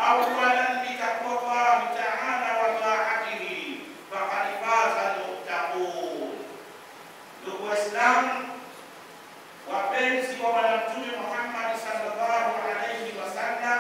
أولا بتقوى الله تعالى وطاعته فقد فاز المتقون ndugu Waislamu wapenzi wa Bwana Mtume Muhammad sallallahu alaihi wasallam,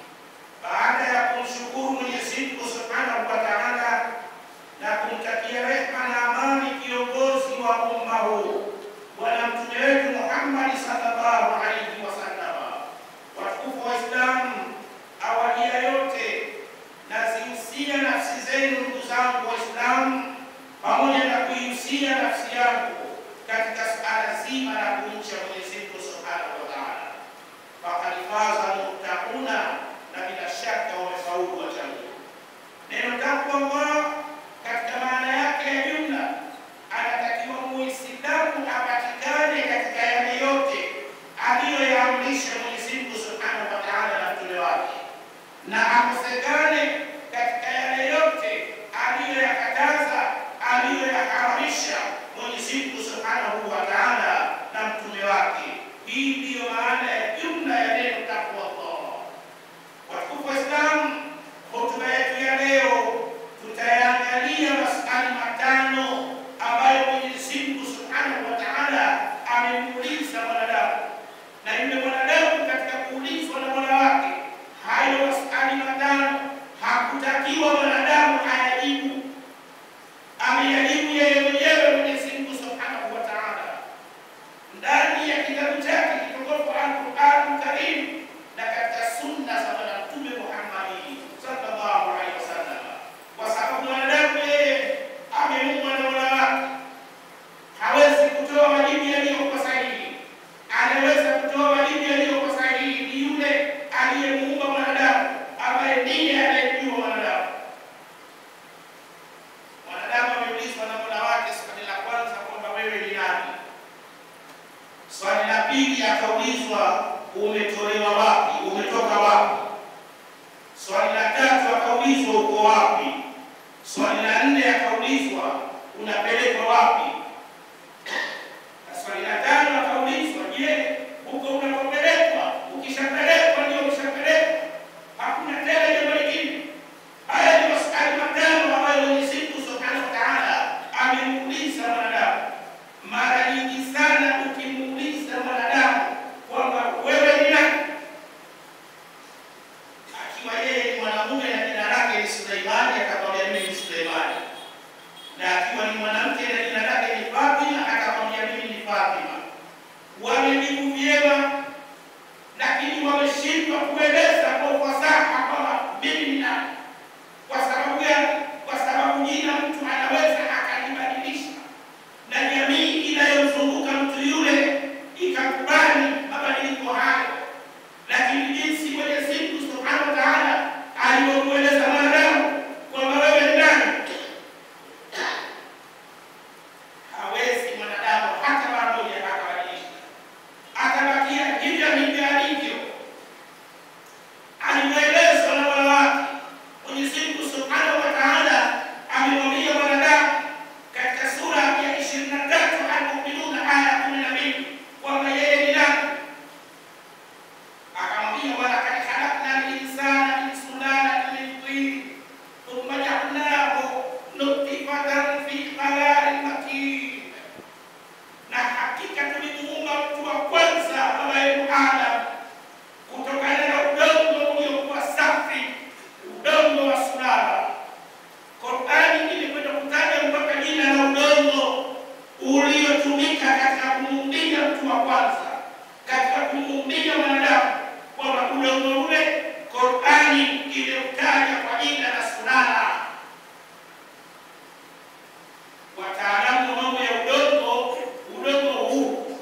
baada ya kumshukuru Mwenyezi Mungu subhanahu wa taala na kumtakia rehma na amani kiongozi wa umma huu Bwana Mtume wetu Muhammad sallallahu alaihi wasallam, watukufu Waislamu, awali ya yote nazihusia nafsi zenu ndugu zangu Waislamu, pamoja na kuihusia nafsi yangu katika suala zima la kumcha Mwenyezi Mungu Subhanahu wa Ta'ala. Faqad faza muttaquna, na bila shaka wamefaulu wacha Mungu. Neno takwa Allah katika maana yake ya jumla, anatakiwa muislamu apatikane katika yale yote aliyoyaamrisha Mwenyezi Mungu Subhanahu wa Ta'ala na mtume wake, na akosekane katika yale yote aliyoyakataza aliyoyaharamisha Mwenyezi Mungu Subhanahu wa Ta'ala na mtume wake. Hii ndiyo maana ya jumla ya neno takwa Allah. Watukufu Waislamu, hotuba yetu ya leo tutayaangalia masali matano ambayo Mwenyezi Mungu Subhanahu wa Ta'ala amemuuliza mwanadamu, na yule mwanadamu katika kuulizwa na Mola wake hayo masali matano hakutakiwa mwanadamu ayajibu ameyajibu yeye mwenyewe Mwenyezi Mungu Subhanahu wa Ta'ala ndani ya kitabu chake kitukufu Al-Qur'an Karim na katika sunna za Bwana Mtume Muhammad sallallahu alaihi wasallam, kwa sababu mwanadamu yeye ameumbwa na Mola wake, hawezi kutoa majibu yaliyokuwa sahihi. Anaweza kutoa majibu yaliyokuwa sahihi ni yule aliyemuumba mwanadamu, ambaye ndiye anayemjua mwanadamu. Mwanadamu ameulizwa na Mola wake swali la kwanza kwamba wewe ni nani? Swali la pili akaulizwa umetolewa wapi, umetoka wapi? Swali la tatu akaulizwa uko wapi? Swali la nne akaulizwa unapelekwa wapi? Na swali la tano akaulizwa, je, huko unapopelekwa, ukishapelekwa ndio umeshapelekwa, hakuna tena jambo lingine? Haya ni maswali matano ambayo Mwenyezi Mungu Subhanahu wa Ta'ala amemuuliza mwanadamu. Mara nyingi sana ukimuuliza mwanadamu kwamba wewe ni nani, akiwa yeye ni mwanamume na jina lake ni Suleimani, akamwambia mimi ni Suleimani, na akiwa ni mwanamke na jina lake ni Fatima, akamwambia mimi ni Fatima. Wamejibu vyema, lakini wameshindwa kueleza kwa ufasaha kwamba mimi ni nani. Kwa sababu gani? Kwa sababu jina mtu anaweza akalibadilisha na jamii inayomzunguka mtu yule ikakubali mabadiliko hayo, lakini jinsi Mwenyezi Mungu Subhanahu wa Ta'ala alivyomweleza mwanadamu kwamba wewe ni nani, hawezi mwanadamu hata mara moja akabadilisha, atabakia hivyo hivyo alivyo alivyoelezwa na Mola wake. Mwenyezi Mungu Subhanahu wa Ta'ala amemwambia mwanadamu katika sura ya 23 Al-Mu'minun aya ya 12 kwamba yeye ni nani? Akamwambia walaqad khalaqna al-insana min sulalatin min tin thumma ja'alnahu nutfatan fi qararin makin, na hakika tulimuumba mtu wa kwanza ambaye ni Adam kutokana na udongo uliokuwa safi, udongo wa sulala. Qur'ani imekwenda kutaja mpaka jina la udongo uliotumika katika kumuumbia mtu wa kwanza, katika kumuumbia mwanadamu, kwamba udongo ule Qur'ani imeutaja kwa jina la sulala. Wataalamu wa mambo ya udongo, udongo huu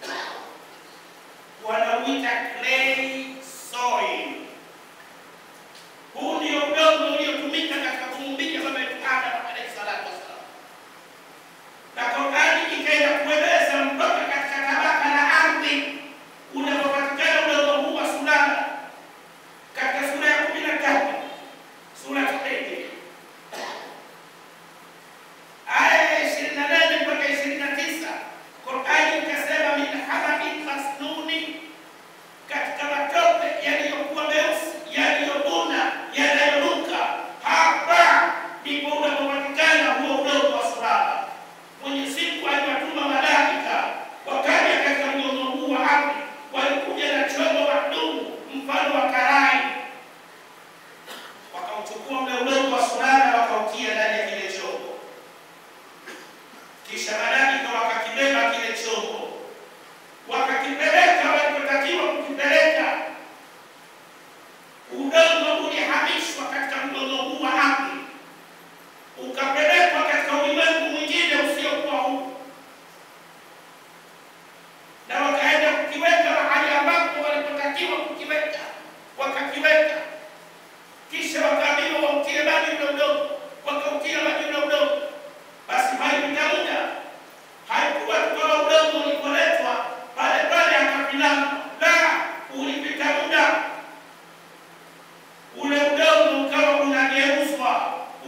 wanauita clay soil. Huu ndio udongo uliotumika katika kumuumbia baba yetu Adam alayhi salatu wassalam, na Qur'ani ikaenda kueleza mpaka katika tabaka la ardhi unapopatikana udongo huu wa sulala, katika sura ya kumi na tatu sura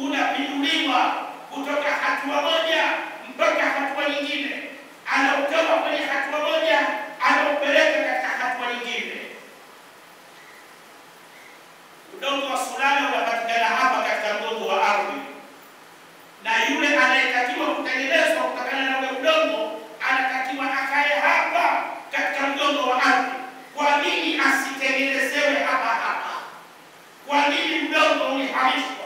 unapinduliwa kutoka hatua moja mpaka hatua nyingine, anautoa kwenye hatua moja anaupeleka katika hatua nyingine. Udongo wa sulala unapatikana hapa katika mgongo wa ardhi, na yule anayetakiwa kutengenezwa kutokana na ule udongo anatakiwa akae hapa katika mgongo wa ardhi. Kwa nini asitengenezewe hapa hapa? Kwa nini udongo ulihamishwa?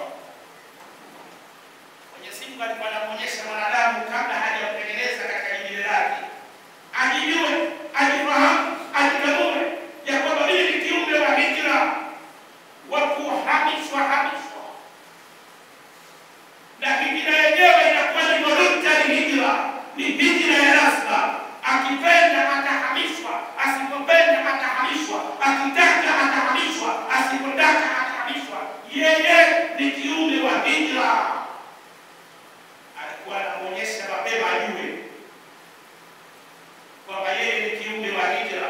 Mwenyezi Mungu alikuwa anamuonyesha mwanadamu kabla hajamtengeneza katika jibile lake, ajijue, ajifahamu, ajitambue ya kwamba mimi ni kiumbe wa hijra wa kuhamishwa hamishwa, na hijra yenyewe inakuwa ni voluntary hijra, ni hijra ya lazima. Akipenda atahamishwa, asipopenda atahamishwa, akitaka atahamishwa, asipotaka atahamishwa. Yeye ni kiumbe wa hijra. Alikuwa anamuonyesha mapema ajue kwamba yeye ni kiumbe wa hijra.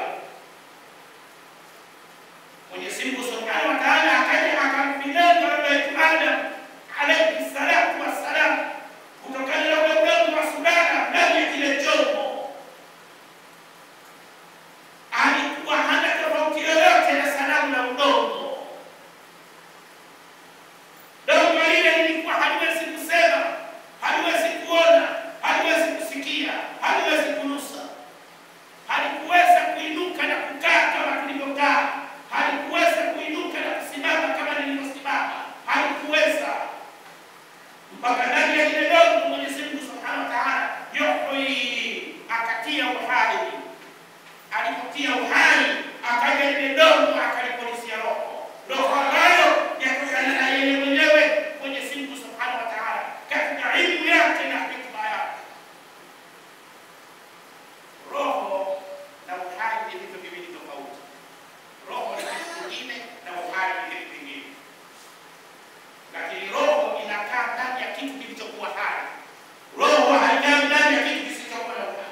Mwenyezi Mungu Subhanahu wa Ta'ala akaja akamfilenga baba yetu Adam alayhi salatu wassalam kutokana na ule udongo wa sudana ndani ya kile chombo. Alikuwa hana tofauti yoyote na sanamu la udongo. Dongo lile lilikuwa haliwezi kusema, haliwezi kuona, haliwezi kusikia, haliwezi kunusa halikuweza kuinuka na kukaa kama tulivyokaa, halikuweza kuinuka na kusimama kama nilivyosimama, halikuweza mpaka ndani ya lile dongo Mwenyezi Mungu Subhanahu wa Ta'ala yuhyi, akatia uhai. Alipotia uhai, akaja lile dongo akalipulizia roho, roho ambayo yakutana na yeye mwenyewe Mwenyezi Mungu Subhanahu wa Ta'ala katika ilmu yake na hikma yake. Roho na uhai ni vitu viwili tofauti. Roho ni kitu kingine na uhai ni kitu kingine, lakini roho inakaa ndani ya kitu kilichokuwa hai. Roho haikai ndani ya kitu kisichokuwa na uhai.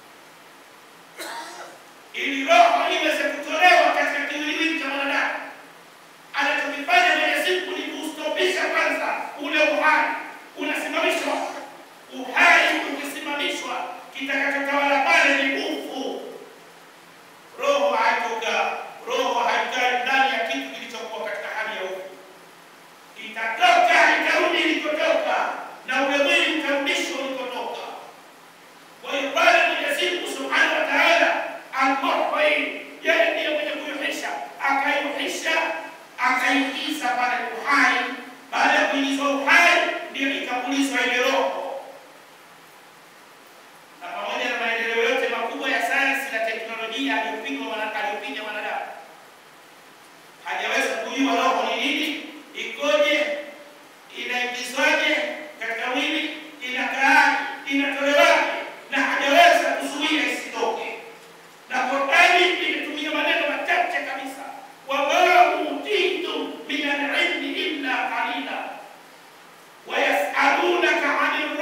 Ili roho iweze kutolewa katika kiwiliwili cha mwanadamu, anachokifanya Mwenyezi Mungu ni kustopisha kwanza ule uhai, unasimamishwa. Uhai ukisimamishwa, kitakachotawala pale ni nguvu. Roho haitoka, roho haikai ndani ya kitu kilichokuwa katika hali ya ufu, itatoka itarudi ilikotoka, na ule mwili utarudishwa ulikotoka. Kwa hiyo pale Mwenyezi Mungu Subhanahu wa Ta'ala al-Muhyi, yeye ndiye mwenye kuyuhisha, akayuhisha, akaingiza pale uhai. Baada ya kuingizwa uhai, ndio ikapulizwa ile roho na pamoja na maendeleo yote makubwa ya sayansi na teknolojia aliyopiga mwana- aliyopiga mwanadamu, hajaweza kujua roho ni nini, ikoje, inaingizwaje katika mwili, inakaaje, inatolewaje, na hajaweza kuzuia isitoke. Na Qur'ani imetumia maneno machache kabisa, wama utitum min al-ilmi illa qalila wayasalunaka ani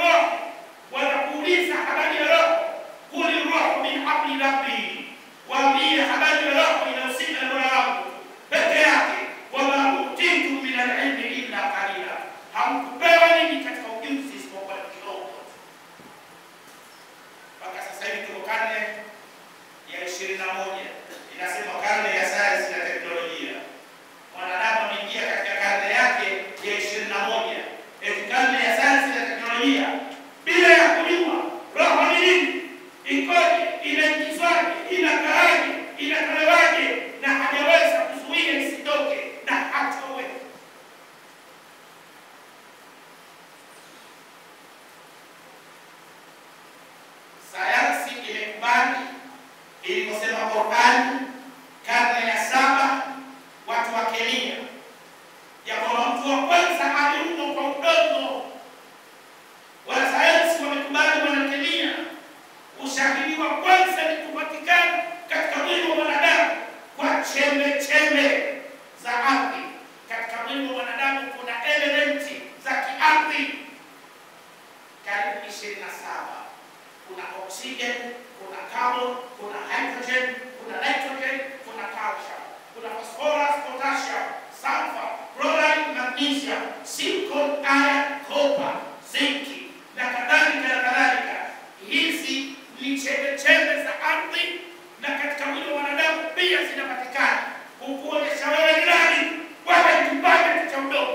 magnesium, silicon, iron, copper, zinki na kadhalika na kadhalika. Hizi ni chembechembe za ardhi na katika mwili wa mwanadamu pia zinapatikana, kukuonyesha wewe ni nani. Wewe ni kipande tu cha udongo,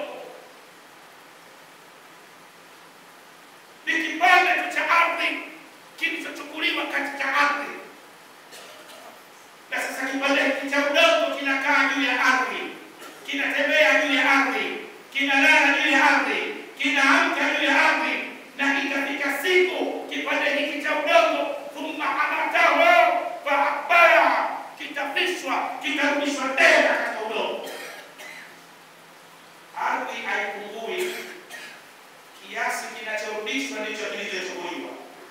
ni kipande tu cha ardhi kilichochukuliwa katika ardhi, na sasa kipande hiki cha udongo kinakaa juu ya ardhi, kinatembea juu ya ardhi, kinalala juu ya ardhi, kinaamka juu ya ardhi, na ikafika siku kipande hiki cha udongo thumma amatahu faakbara, kitafishwa kitarudishwa tena katika udongo. Ardhi haipungui, kiasi kinachorudishwa ndicho kilichochukuliwa.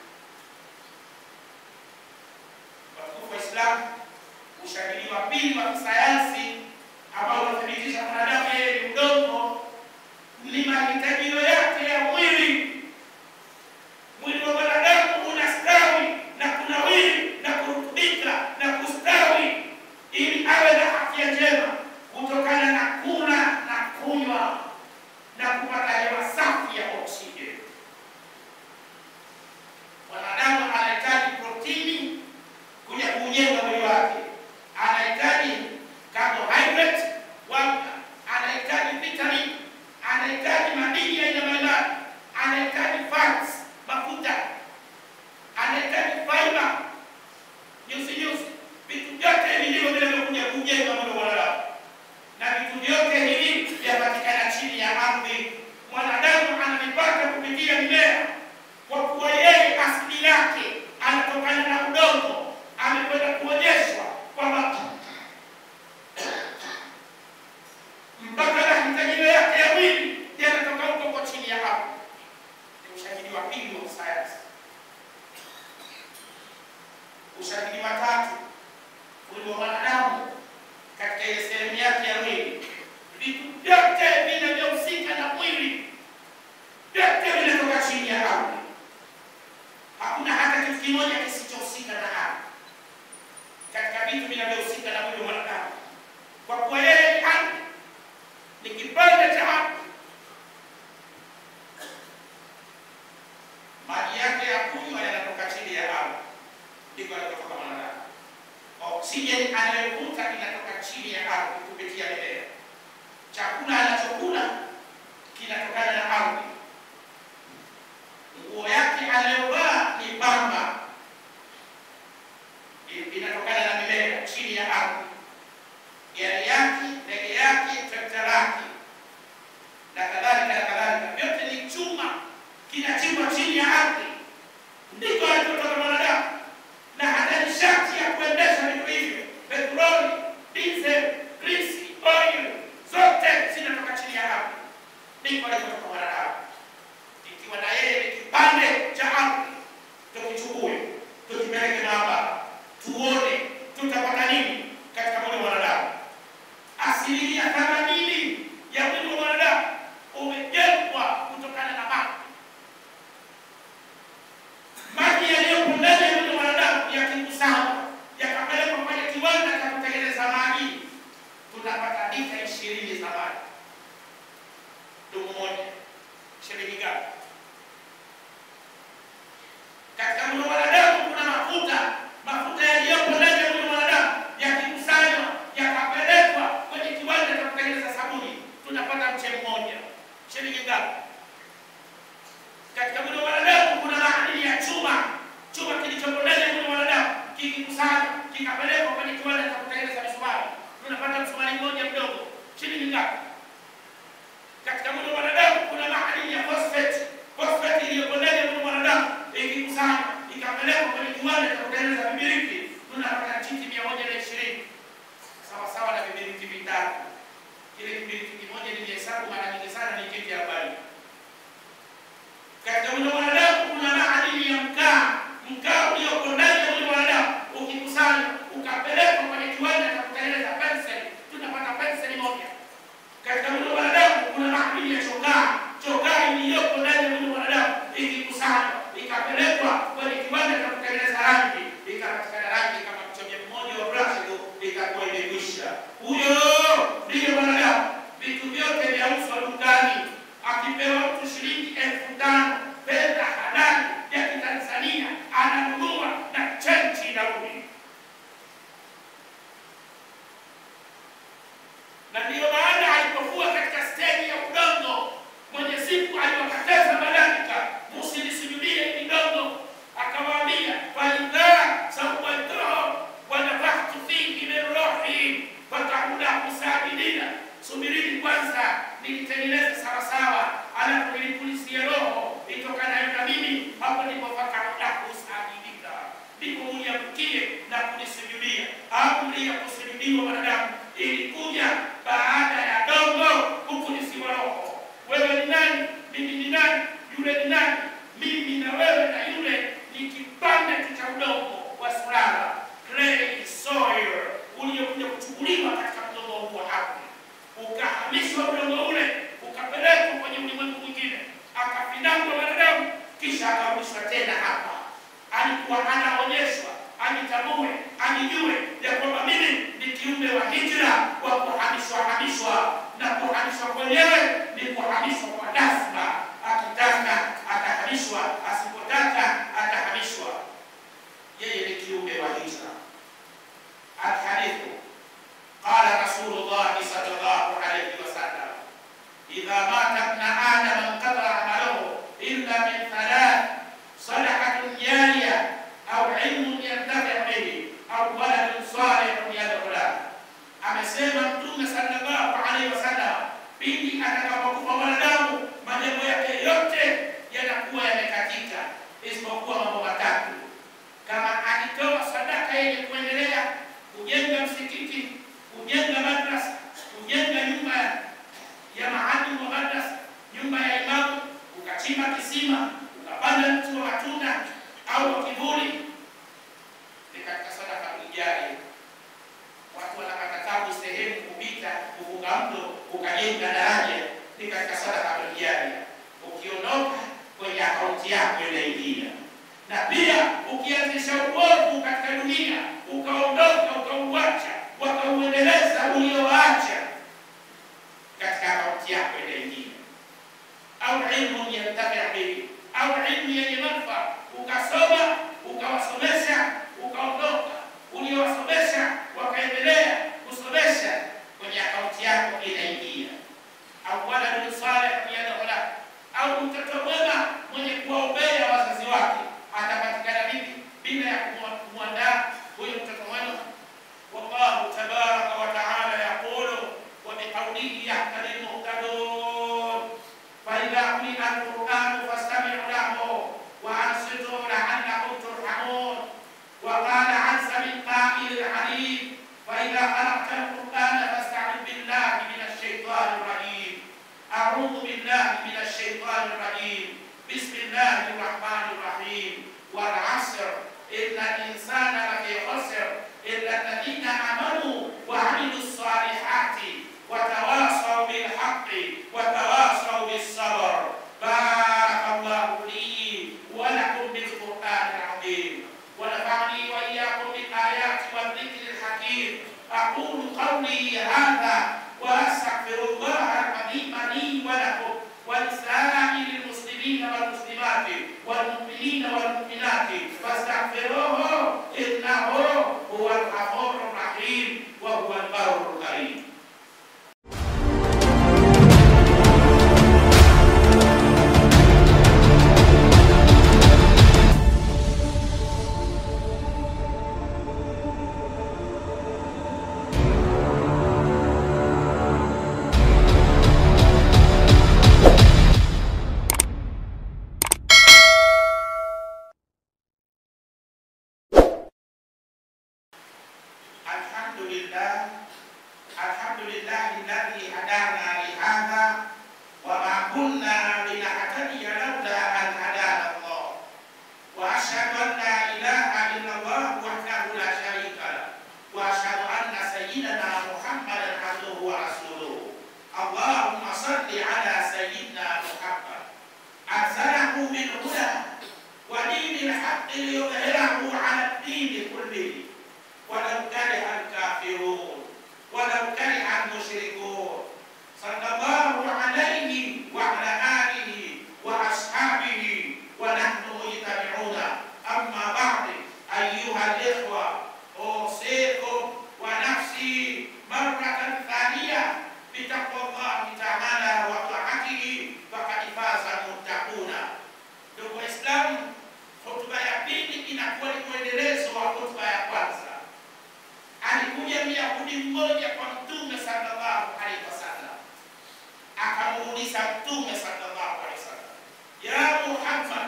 Watukufu wa Islam, ushahidi wa pili wa kisayansi ambao unathibitisha mwanadamu yeye ni udongo ni mahitajio yake ya mwili. Mwili wa mwanadamu unastawi na kunawiri na kurutubika na kustawi ili awe na afya njema kutokana na kula na kunywa na kupata hewa safi ya oksijeni. Mwanadamu anahitaji protini kuja kuujenga mwili wake, anahitaji carbohydrate, wanga, anahitaji vitamin, anahitaji madini ya aina mbalimbali, anahitaji fats, mafuta, anahitaji fiber, nyuzi nyuzi. Vitu vyote hivi ndivyo vinavyokuja kujenga mwili wa mwanadamu, na vitu vyote hivi vyapatikana chini ya ardhi. Mwanadamu anavipata kupitia mimea, kwa kuwa yeye asili yake anatokana na udongo. Amekwenda kuonyeshwa kwamba mpaka mahitajio yake ya mwili yanatoka huko kwa chini ya ardhi. Ni ushahidi wa pili wa sayansi. Ushahidi wa tatu, mwili wa mwanadamu katika ile sehemu yake ya mwili, vitu vyote vinavyohusika na mwili vyote vinatoka chini ya ardhi. Hakuna hata kitu kimoja kisichohusika na ardhi katika vitu vinavyohusika na mwili wa mwanadamu, kwa kuwa yeye ni ardhi, ni kipande cha ardhi. Maji yake ya kunywa yanatoka chini ya ardhi, ndiko yanatoka mwanadamu. Oksijeni anayovuta inatoka chini ya ardhi kupitia mimea. Chakula anachokula kinatokana na ardhi. Nguo yake anayovaa ni pamba, i- inatokana na mimea chini ya ardhi. Gari yake, ndege yake, trekta lake na kadhalika na kadhalika, vyote ni chuma kinachimbwa chini ya ardhi, ndiko alipotoka mwanadamu. Na hata nishati ya kuendesha vitu hivyo, petroli, diesel, grisi, oil, zote zinatoka chini ya ardhi, ndiko alipotoka mwanadamu ikiwa na yeye ni kipande cha ardhi, tukichukue tukipeleke maabara, tuone tutapata nini katika mwili wa mwanadamu. Asilimia themanini ya mwili wa mwanadamu umejengwa kutokana na maji. Maji yaliyopo ndani ya mwili wa mwanadamu yakikusanywa yakapelekwa kwenye kiwanda cha kutengeneza maji, tunapata lita ishirini za maji. Dumu moja shilingi ngapi? Katika mwili wa mwanadamu kuna mafuta. Mafuta yaliyopo ndani ya mwili wa mwanadamu yakikusanywa yakapelekwa kwenye kiwanda cha kutengeneza sabuni, tunapata mche mmoja. Shilingi ngapi? Katika mwili wa mwanadamu kuna madini ya chuma. Chuma kilichopo ndani ya mwili wa mwanadamu kikikusanywa kikapelekwa kwenye kiwanda cha kutengeneza misumari, tunapata msumari mmoja mdogo. Shilingi ngapi? Katika mwili wa mwanadamu kuna madini ya phosphate. Phosphate iliyopo ndani ya mwili wa mwanadamu ikikusanywa ikapelekwa kwenye kiwanda cha kutengeneza vibiriti, tunapata titi mia moja na ishirini sawa sawa na vibiriti vitatu. Kile kibiriti kimoja nilihesabu mara nyingi sana ni titi arobaini. Katika mwili wa mwanadamu kuna madini ya mkaa. Mkaa ulioko ndani ya mwili wa mwanadamu ukikusanywa ukapelekwa kwenye kiwanda cha kutengeneza penseli, tunapata penseli moja. Katika mwili wa mwanadamu kuna madini ya chokaa. Chokaa iliyoko ndani ya mwili wa mwanadamu ikikusanywa ikapelekwa kwenye kiwanda cha kutengeneza rangi, ikapatikana rangi kama mchonge mmoja wa brashi tu, ikakuwa imekwisha. Huyo ndiyo mwanadamu. Vitu vyote vyauzwa dukani. akipewa mtu shilingi elfu tano fedha halali ya kitanzania ananunua na chenchi inarudi na ndiyo maana alipokuwa katika steji ya udongo mwenyezi mungu aliwakataza malaika musilisujudie hili dongo akawaambia faidha sawaituhu wanafahtu fihi min ruhi fakaula kusajidina subirini kwanza nilitengeneza sawasawa alafu nilipulisia roho itokanayo na mimi hapo ndipo fakaula kusajidika ndipo uniamkie na kunisujudia amri ya kusujudiwa wanadamu ilikuja baada ya dongo kupulisiwa roho wewe ni nani mimi ni nani yule ni nani mimi na wewe na yule ni kipande tu cha udongo wa sulala clay soil uliokuja kuchukuliwa katika udongo huo hapo ukahamishwa udongo ule ukapelekwa kwenye ulimwengu mwingine akafindangwa wanadamu kisha akarudishwa tena hapa alikuwa anaonyeshwa anitambue anijue ya kwamba mimi ni kiumbe wa hijra wa kuhamishwa hamishwa na kuhamishwa kwenyewe ni kuhamishwa kwa lazima akitaka atahamishwa asipotaka atahamishwa yeye ni kiumbe wa hijra alhadithu qala rasulullahi sallallahu alayhi wasallam idha mata ibna adama inqata amaluhu illa min thalath sadaqatun jariya au ilmun yantafi bihi au waladun salihun yad'u lahu amesema mtume sallallahu alaihi wasallam pindi atakapokufa mwanadamu majambo yake yote yanakuwa yamekatika isipokuwa mambo matatu kama akitoa sadaka yenye kuendelea kujenga msikiti kujenga madrasa kujenga nyumba ya maalimu wa madrasa nyumba ya imamu ukachimba kisima ukapanda mti wa matunda au wa kivuli ni katika sadaka ijari watu wanapata tabu sehemu kupita kuvuka mto ukajenga daraja ni katika sadaka ijari ukiondoka kwenye akaunti yako inaingia na pia ukianzisha uovu katika dunia ukaondoka ukauacha wakauendeleza ulioacha katika akaunti yako inaingia au ilmu yantafi bihi au ilmu yenye manufaa ukasoma ukawasomesha ukaondoka uliowasomesha wakaendelea kusomesha kwenye akaunti yako inaingia au waladun salih yad'u lahu au mtoto mwema mwenye kuwaombea wazazi wake atapatikana vipi bila ya kumwa- kumwandaa huyo mtoto mwema wallahu tabaraka wa taala yaqulu wa biqaulihi yahtadi lmuhtadun فإذا قرئ القرآن فاستمعوا له وأنصتوا لعلكم ترحمون وقال عز من قائل العليم فإذا قرأت القرآن فاستعذ بالله من الشيطان الرجيم أعوذ بالله من الشيطان الرجيم بسم الله الرحمن الرحيم والعصر إن الإنسان لفي خسر إلا الذين آمنوا وعملوا الصالحات وتواصوا بالحق وتواصوا بالصبر بارك الله لي ولكم بالقرآن العظيم ونفعني وإياكم بالآيات والذكر الحكيم أقول قولي هذا وأستغفر الله العظيم لي ولكم ولسائر المسلمين والمسلمات والمؤمنين والمؤمنات فاستغفروه إنه هو الغفور الرحيم وهو البر الكريم الحمد لله الحمد لله الذي هدانا لهذا وما كنا لنهتدي لولا ان هدانا الله واشهد ان لا اله الا الله وحده لا شريك له واشهد ان سيدنا محمدا عبده ورسوله اللهم صل على سيدنا محمد ارسله بالهدى ودين الحق ليظهره على الدين كله ولو كره الكافرون ولو كره المشركون صلى الله عليه وعلى alimuuliza Mtume sallallahu alaihi wasallam, ya Muhammad,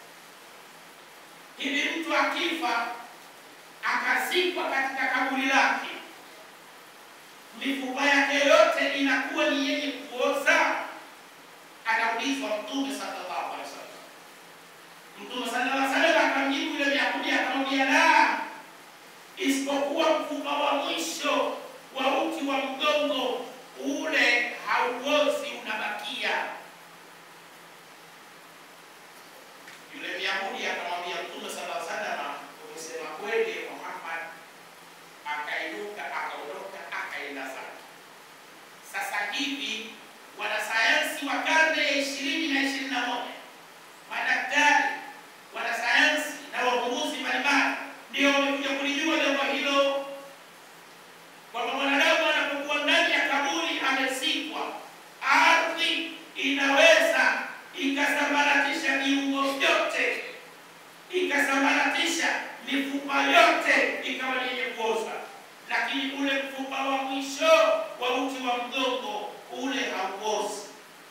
hivi mtu akifa akazikwa katika kaburi lake, mifupa yake yote inakuwa ni yenye kuoza? Anaulizwa Mtume sallallahu alaihi wasallam. Mtume sallallahu alaihi wasallam akamjibu yule Myahudi akamwambia, la, isipokuwa mfupa wa mwisho wa uti wa mgongo ule hauozi, unabakia. Yule Myahudi akamwambia Mtume sallallahu alaihi wasallam, umesema kweli Muhammad. Akainuka akaondoka akaenda zake. Sasa hivi wanasayansi wa karne ya ishirini na ishirini na moja madaktari, wanasayansi na wavumbuzi mbalimbali ndio wamekuja kulijua jambo hilo kwamba mwanadamu anapokuwa ndani ya kaburi amezikwa, ardhi inaweza ikasambaratisha viungo vyote, ikasambaratisha mifupa yote, ikawa ni yenye kuoza, lakini ule mfupa wa mwisho wa uti wa mgongo ule hauozi.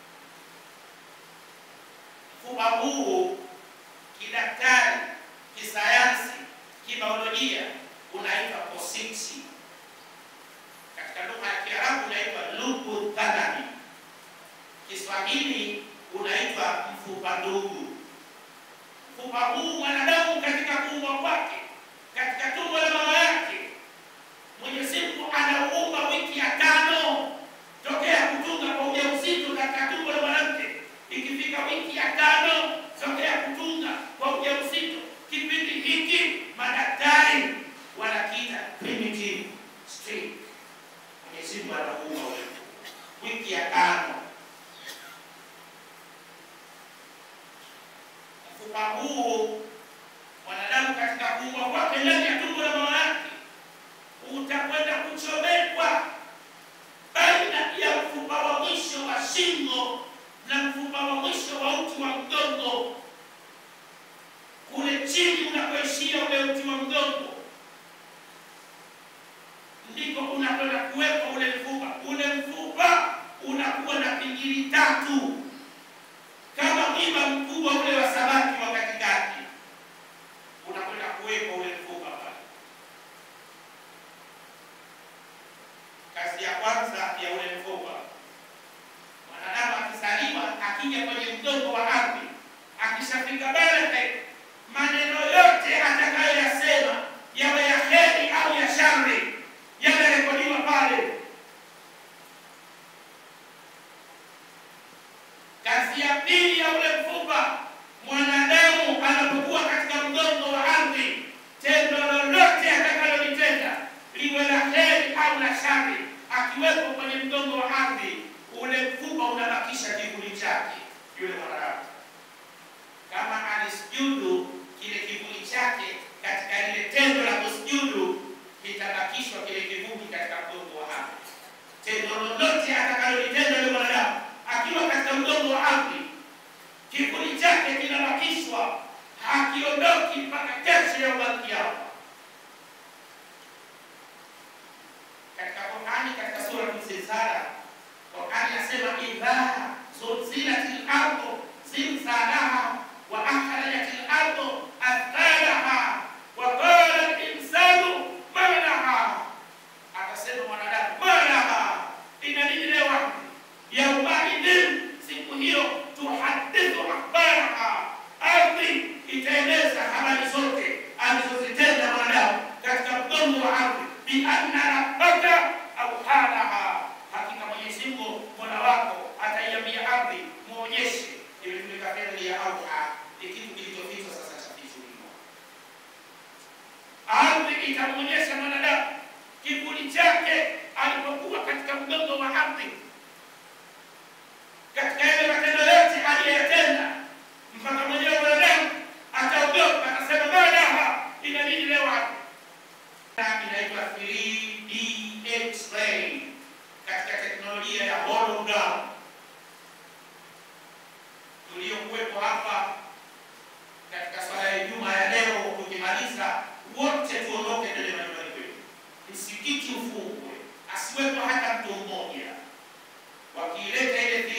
Mfupa huu kidaktari, kisayansi, kibiolojia unaitwa positi katika lugha ya Kiarabu unaitwa lubu dhadami, Kiswahili unaitwa mfupa ndugu. Mfupa huu mwanadamu katika kuumbwa kwake, katika tumbo la mama yake, Mwenyezi Mungu anauumba wiki ya tano tokea kutunga kwa ujauzito katika tumbo la mwanamke. Ikifika wiki ya tano tokea kutunga kwa ujauzito, kipindi hiki madaktari wanakiita primitive stage. Mwenyezi Mungu anakuumba wewe wiki ya tano. Mfupa huu mwanadamu katika kuumbwa kwake ndani ya tumbo la mama yake utakwenda kuchomekwa baina ya mfupa wa mwisho wa shingo na mfupa wa mwisho wa uti wa mgongo, kule chini unakoishia ule uti wa mgongo ndiko unakwenda kuwekwa ule mfupa. Ule mfupa unakuwa na pingili tatu kama mwiba mkubwa ule wa samaki wa katikati, unakwenda kuwekwa ule mfupa pale. Kazi ya kwanza ya ule mfupa, mwanadamu akizaliwa, akija kwenye mgongo wa ardhi, akishafika baleghe, maneno yote atakayoyasema yawe ya heri au ya shari yamerekodiwa pale. Kazi ya pili ya ule mfupa, mwanadamu anapokuwa katika mgongo wa ardhi, tendo lolote atakalolitenda liwe la heri au la shari, akiwepo kwenye mgongo wa ardhi, ule mfupa unabakisha kivuli chake yule mwanadamu. Kama alisujudu, kile kivuli chake katika lile tendo la kusujudu kitabakishwa kile kivuli katika mgongo wa ardhi. Tendo lolote atakalolitenda yule mwanadamu akiwa katika mgongo wa ardhi, kivuli chake kinabakishwa, hakiondoki mpaka kesho ya ubakiao. Katika Qurani, katika sura Zilzala, Qurani nasema idha zulzilatil ardu zilzalaha wa akhrajatil ardu athqalaha wa qala al-insanu ma laha, akasema mwanadamu ma laha, ina nini leo ardhi? Yaumaidhin, siku hiyo tuhadithu akhbaraha, ardhi itaeleza habari zote alizozitenda mwanadamu katika mgongo wa ardhi, bianna rabbaka auhalaha, hakika Mwenyezi Mungu mola wako ataiambia ardhi, muonyeshe. Imetumika fi'li ya auha, ni kitu kilichofichwa sasa chafichuliwa. Ardhi itamwonyesha mwanadamu kivuli chake alipokuwa katika mgongo wa ardhi, katika yale matendo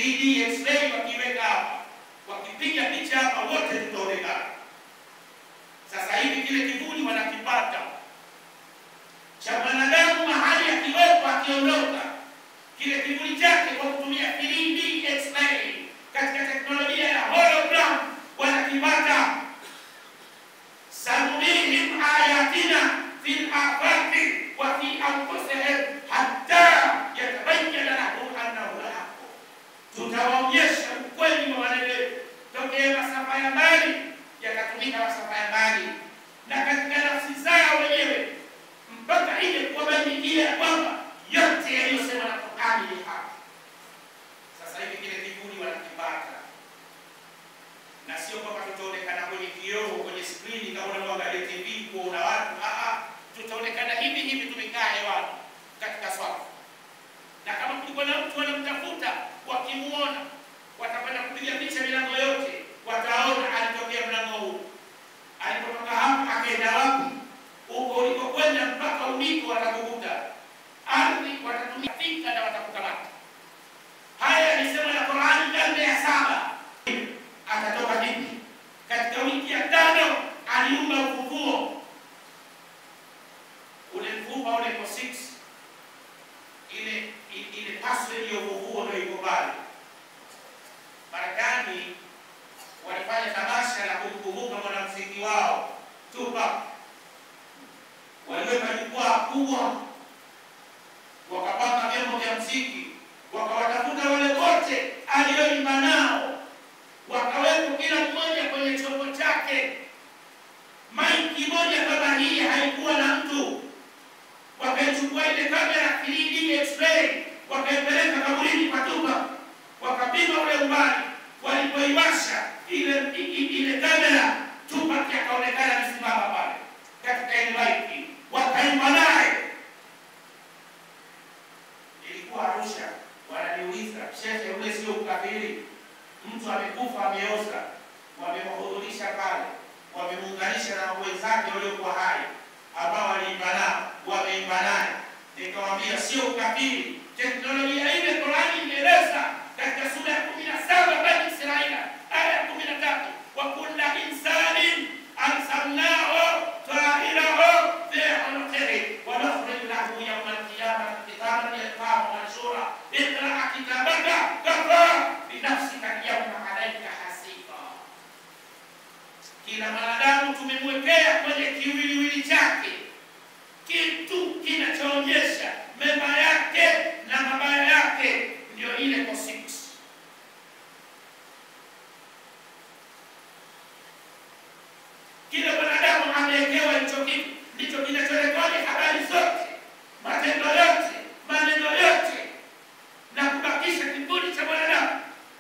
3D X-ray wakiweka hapa, wakipiga picha hapa, wote tutaonekana. Sasa hivi kile kivuli wanakipata cha mwanadamu mahali akiwepo, akiondoka kile kivuli chake kwa kutumia 3D X-ray katika teknolojia ya hologram wanakipata. sanurihim ayatina fil afaqi wa fi anfusihim hatta yatabayyana lahum annahu alhaq, tutawaonyesha ukweli wa maneno tokea masafa ya mbali yakatumika masafa ya mbali na katika nafsi zao wenyewe mpaka ile kuwabainikia ya kwamba yote yaliyosema na Qur'ani ni haki. Sasa hivi kile kivuli wanakipata, na sio kwamba tutaonekana kwenye kioo, kwenye skrini kama unavyoangalia TV kuona watu. Ah, tutaonekana hivi hivi, tumekaa hewani katika swafu, na kama kulikuwa na mtu wanamtafuta, wakimuona watakwenda kupiga picha milango yote, wataona alitokea mlango huu, alipotoka hapa akaenda wapi, huko ulikokwenda mpaka uliko watakukuta ardhi watatumia fika na watakukamata. Haya yalisema na Qur'ani karne ya saba. Atatoka vipi? Katika wiki ya tano aliumba ufufuo ule mfupa ule kwa 6 ile ile password ya ufufuo ndio iko pale. Marekani walifanya tamasha la kumkumbuka mwanamuziki wao Tupac, waliweka jukwaa kubwa wakapanga vyombo vya mziki, wakawatafuta wale wote aliyoimba nao, wakawepo kila mmoja kwenye chombo chake. Maiki moja kama hii haikuwa na mtu, wakaichukua ile kamera 3D X-ray, wakaipeleka kaburini kwa Tupac, wakapima ule umbali. Walipoiwasha ile ile kamera, Tupac akaonekana amesimama pale katika ile maiki, wakaimba naye ilikuwa Arusha, wananiuliza shehe, ule sio ukafiri? Mtu amekufa ameoza, wamemhudhurisha pale, wamemuunganisha na wenzake waliokuwa hai ambao waliimba nao, wameimba naye. Nikamwambia sio ukafiri, teknolojia ile Qurani imeeleza katika sura ya kumi na saba Bani Israila aya ya kumi na tatu wa kulla insanin arsalnahu tairahu fi unuqihi wa nukhrij lahu yawma alqiyamati kitaban yalqahu manshura iqra kitabaka kafa binafsika alyawma alayka hasiba. Kila mwanadamu tumemwekea kwenye kiwiliwili chake kitu kinachoonyesha mema yake na mabaya yake, ndio ile cosmetics. Kila mwanadamu amewekewa hicho kitu, ndicho kinachorekodi habari zote, matendo yote, maneno yote na kubakisha kiburi cha mwanadamu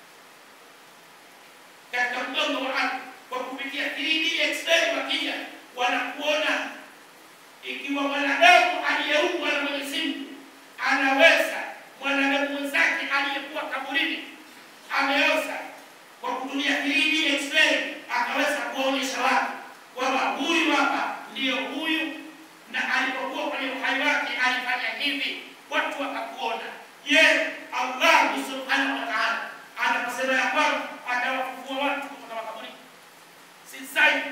katika mgongo wa ardhi kwa kupitia 3D X-ray. Wakija wanakuona ikiwa mwanadamu aliyeumbwa na Mwenyezi Mungu anaweza mwanadamu mwenzake aliyekuwa kaburini ameoza kwa kutumia 3D X-ray akaweza kuonyesha watu kwamba huyu hapa ndiyo huyu, na alipokuwa kwenye uhai wake alifanya hivi, watu wakakuona. Je, Allah subhanahu wa ta'ala anaposema ya kwamba atawafufua watu kutoka makaburini, si sahihi?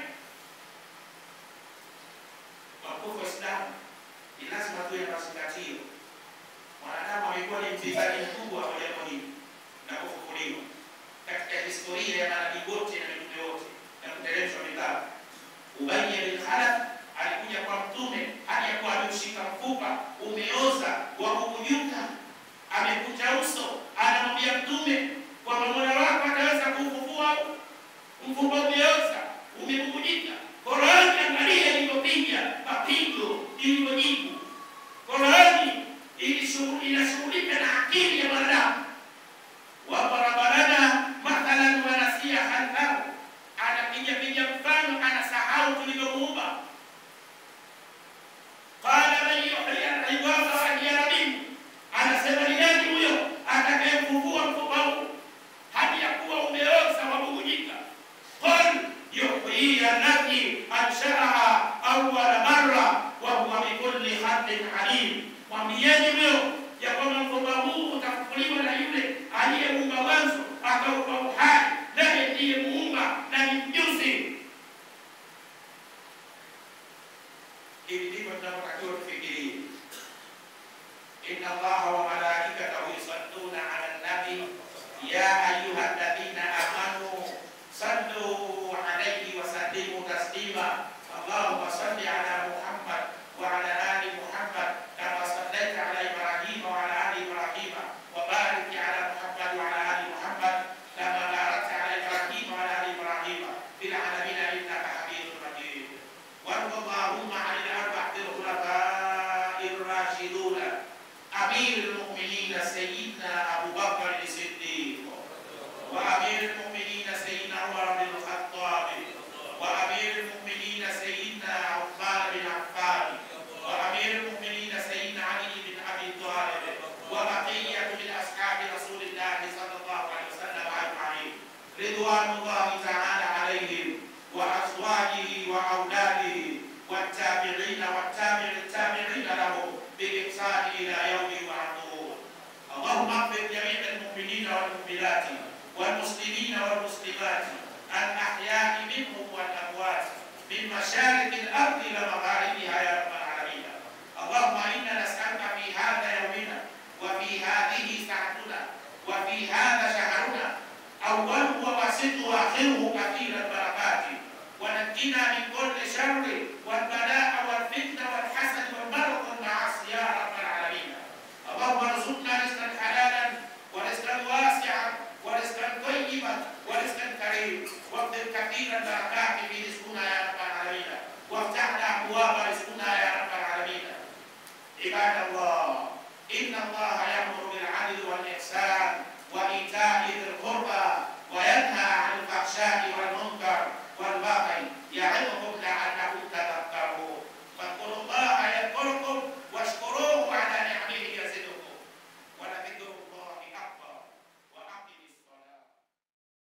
Wakufu Waislamu, ni lazima tuwe na mazingatio. Mwanadamu amekuwa ni mpinzani mkubwa wa jambo hili na kufufuliwa katika historia ya manabii wote na mitume wote na kuteremshwa vitabu. Ubayy bin Khalaf alikuja kwa Mtume hadi akuwa ameushika mfupa umeoza wa kukujuka, amekucha uso, anamwambia Mtume kwamba mola wako ataweza kufufua mfupa umeoza umebubujika. Qurani, angalia ilivyopiga mapigo, ilivyojibu. Qurani inashughulika na akili ya mwanadamu. Wadaraba lana mathalan wanasia khalqahu, anapiga piga mfano, anasahau tulivyomuumba. Qala man yuhyi al-idama wa hiya ramim, anasema ni nani huyo atakayemfufua mfupa huu hadi ya kuwa umeoza wabubujika? Qala يا أيها الذين آمنوا صلوا عليه وسلموا تسليما اللهم صل على محمد وعلى آل محمد كما صليت على إبراهيم وعلى آل إبراهيم وبارك على محمد وعلى آل محمد كما باركت على إبراهيم وعلى آل إبراهيم في العالمين إنك حميد مجيد وارض اللهم عن الأربعة الخلفاء الراشدون أمير المؤمنين سيدنا أبو بكر الصديق وأمير المؤمنين سيدنا عمر بن الخطاب وأمير المؤمنين سيدنا عثمان بن عفان وأمير المؤمنين سيدنا علي بن أبي طالب وبقية من أصحاب رسول الله صلى الله عليه وسلم أجمعين رضوان الله تعالى عليهم وأزواجه وأولاده والتابعين والتابع التابعين لهم بإحسان إلى يوم يبعثون اللهم اغفر جميع المؤمنين والمؤمنات والمسلمين والمسلمات الأحياء منهم والأموات من مشارق الأرض إلى مغاربها يا رب العالمين اللهم إنا نسألك في هذا يومنا وفي هذه ساعتنا وفي هذا شهرنا أوله ووسطه وآخره كثير البركات ونجنا من كل شر والبلاء والفتنة والحسد والمرض والمعاصي يا رب العالمين اللهم ارزقنا رزقا حلالا ورزقا واسعا ورزقا طيبا ورزقا كريما واقدر كثير البركات في رزقنا يا رب العالمين وافتح لنا ابواب رزقنا يا رب العالمين عباد الله ان الله